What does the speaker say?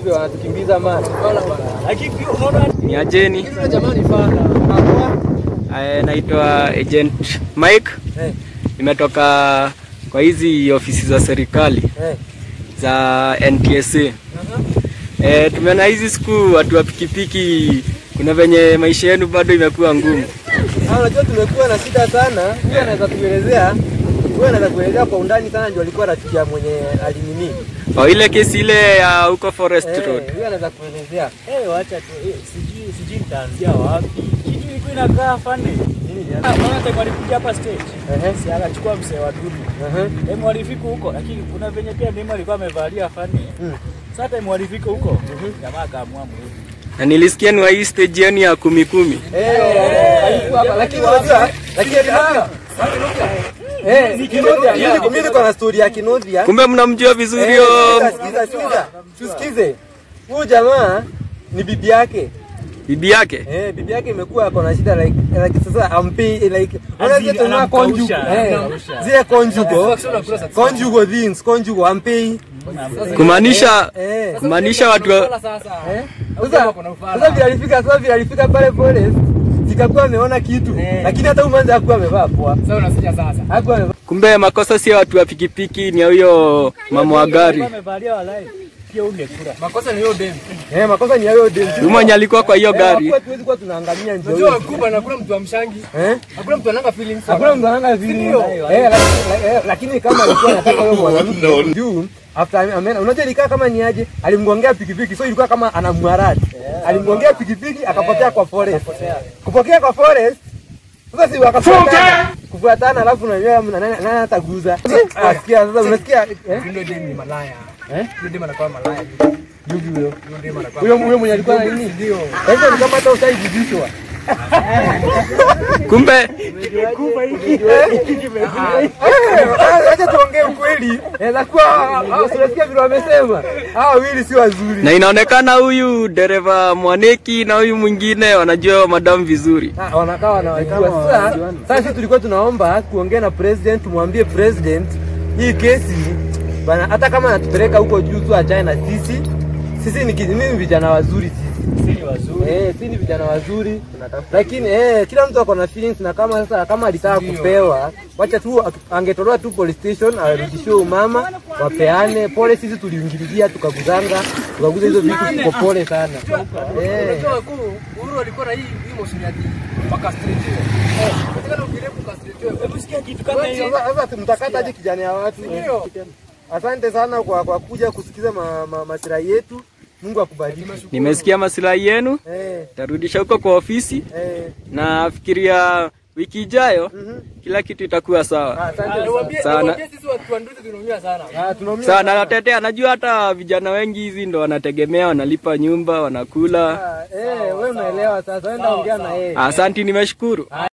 watu vile wanatukimbiza man. Lakini pia unaona Ni ajeni. Yule jamaa ni fana. Hapo. Eh, naitwa Agent Mike. Eh. Nimetoka kwa hizi ofisi za serikali Eh. za NTSA. Eh, tumeona hizi siku watu wa pikipiki kuna venye maisha yenu bado imekuwa ngumu. Ah, unajua tumekuwa na shida sana. Huyu anaweza kuelezea. Huyu anaweza kuelezea kwa undani sana ndio alikuwa rafiki ya mwenye alinini. Kwa ile kesi ile ya huko Forest Eh, Road. huyu anaweza kuelezea. eh, wacha tu eh, sijui sijui nitaanzia wapi. Kitu ilikuwa inakaa fani. Nini jana? Ah, Maana time alikuja hapa stage. Ehe. Si akachukua msee wa dudu. Ehe. Time walifika huko lakini kuna venye pia mimi alikuwa amevalia fani. Mm. Sasa time walifika huko jamaa akaamua mrudi. Na nilisikia ni wa hii stage yenu ya kumi kumi. Eh, alikuwa hapa lakini unajua lakini Eh, Kinodhia, mimi mimi niko na story ya Kinodhia. Kumbe mnamjua vizuri Eh, yo. sikiza, sikiza, sikiza. Tusikize. Huyu jamaa ni bibi yake. Bibi yake. Eh, bibi yake imekuwa ako na shida like like sasa ampi like unaona Azili, zile tuna anamkausha, conjugal eh anamkausha. zile conjugal conjugal things conjugal ampi Kumaanisha eh kumaanisha watu wa- eh sasa sasa vile alifika sasa vile alifika pale forest sikakuwa ameona kitu lakini hata umanza hakuwa amevaa poa Sasa unasikia sasa. hakuwa amevaa kumbe makosa sio watu wa pikipiki, ni ya huyo mama wa gari. Alikuwa amevalia walai. Pia ungekula. Makosa ni hiyo demu. eh makosa ni hayo dem Huyu mwenye alikuwa kwa hiyo gari. kwa tuwezi kuwa tunaangalia ndio Unajua hiyo kubwa na hakuna mtu amshangi. eh Hakuna mtu ananga feelings. Hakuna mtu ananga vile. Eh, lakini- eh, lakini kama alikuwa anataka huyo mwanamke juu after ame- ameenda, unajua ilikaa kama ni aje, alimgongea pikipiki, so ilikuwa kama anamwaradi. Alimgongea pikipiki akapotea kwa forest. Kupokea kwa forest sasa si wakafuatana kufuatana, alafu unajua mna- nani nani ataguza. Asikia sasa, unasikia eh? Ndio demu ni malaya. Eh? Ndio demu anakuwa malaya. Yupi huyo? Ndio demu anakuwa. Huyo huyo mwenye alikuwa na nini? Ndio. Sasa ni kama hata ushaijibishwa. Kumbe Eh, Acha tuongee ukweli. Inaweza kuwa hao unasikia vile wamesema. Hao wawili si wazuri. na inaonekana huyu dereva Mwaneki na huyu mwingine wanajua madamu vizuri. Ah, wanakaa wanawajua. Sasa sasa sisi tulikuwa tunaomba kuongea na president, tumwambie president hii kesi bana, hata kama anatupeleka huko juu tu achane na sisi. Sisi ni kini ni vijana wazuri sisi. Sisi ni wazuri. Eh, sisi ni vijana wazuri. Lakini eh, kila mtu ako na feelings na kama sasa kama alitaka kupewa, wacha tu angetolewa tu police station arudishiwe umama wapeane pole. Sisi tuliingililia tukaguzanga tukaguza hizo vitu, tuko pole sana eh. Unajua kuu Uhuru alikuwa na hii hii motion ya makastritiwe. Katika ukirepu kastritiwe. Hebu sikia kitu kama hiyo. Sasa sasa mtakata aje kijana ya watu. Ndio. Asante sana kwa, kwa kuja kusikiza ma, ma, masirahi yetu. Mungu akubariki. Nimesikia masilahi yenu, Eh, tarudisha huko kwa ofisi eh, na fikiria wiki ijayo mhm. kila kitu itakuwa sawa. Asante Niwaambie Sana. niwaambie sisi watu wa Nduthi tunaumia sana. Ah, tunaumia Sana natetea, najua hata vijana wengi hizi ndo wanategemea, wanalipa nyumba, wanakula. Ah, Eh, wewe unaelewa sasa. Enda ongea na yeye. Asanti, nimeshukuru.